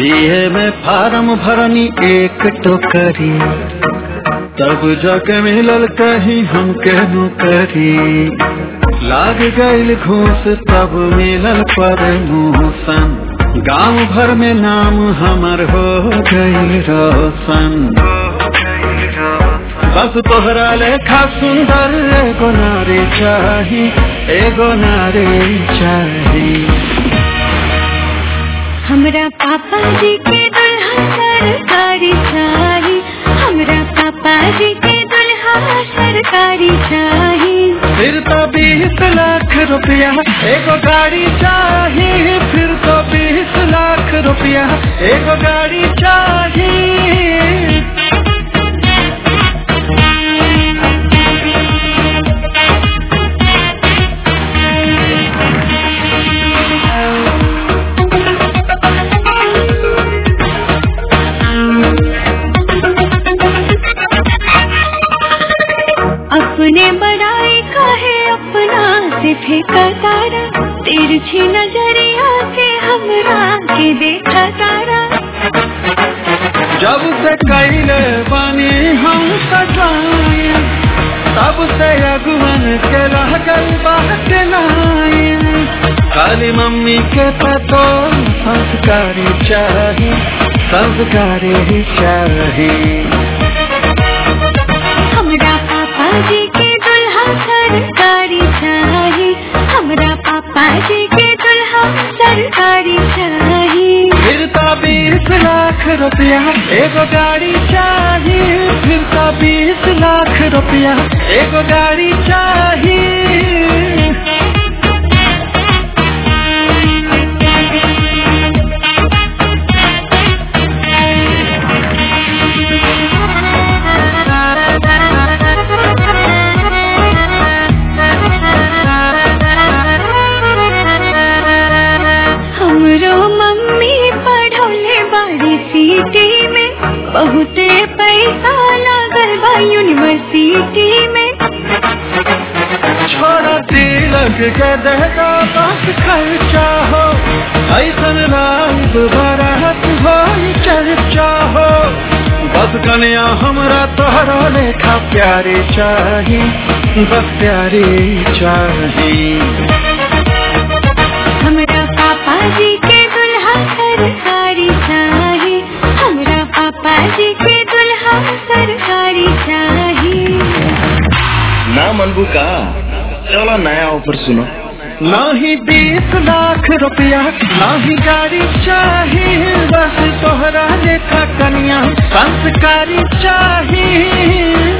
ये में फार्म भरनी एक टोकरी तब जाके मिलल कहीं हमके नौकरी लाग गईल घूस तब मिलल प्रमोशन गांव भर में नाम हमर हो गईल रोशन बस तोहरा लेखा सुंदर एगो नारी चाही एगो नारी चाही हमरा पापा जी के दुल्हा सरकारी चाही हमरा पापा जी के दुल्हा सरकारी चाही फिर तो बीस लाख रुपया एगो गाड़ी चाही फिर तो बीस लाख रुपया एगो गाड़ी चाही अपने बड़ाई काहे अपना से फेंका तारा तिरछी नजरिया से हमरा के देखा तारा जब से कैले बनी हम सजाए तब से अगुवन के रह गई बात लाइन खाली मम्मी के पतो संस्कारी चाही संस्कारी ही चाही हमरा पापा जी के दुल्हा सरकारी चाही हमरा पापा जी के दुल्हा सरकारी चाही फिर तो बीस लाख रुपया एगो गाड़ी चाही फिर तो बीस लाख रुपया एगो गाड़ी चाही हमरो मम्मी पढ़ौले बाड़ी सिटी में बहुते पैसा लागल बा यूनिवर्सिटी में छोड़ा तिलक के देगा बस खर्चा हो ऐसन रात बरात हो चर्चा हो बस कन्या हमरा तोहरा लेखा प्यारे चाही बस प्यारे चाही हमरा पापा जी के दुल्हा सरकारी चाही हमरा पापा जी के दुल्हा सरकारी चाही ना मनबू का चलो नया ऑफर सुनो नाही बीस लाख रुपया नाही गाड़ी चाही बस तोहरा लेखा कन्या संस्कारी चाही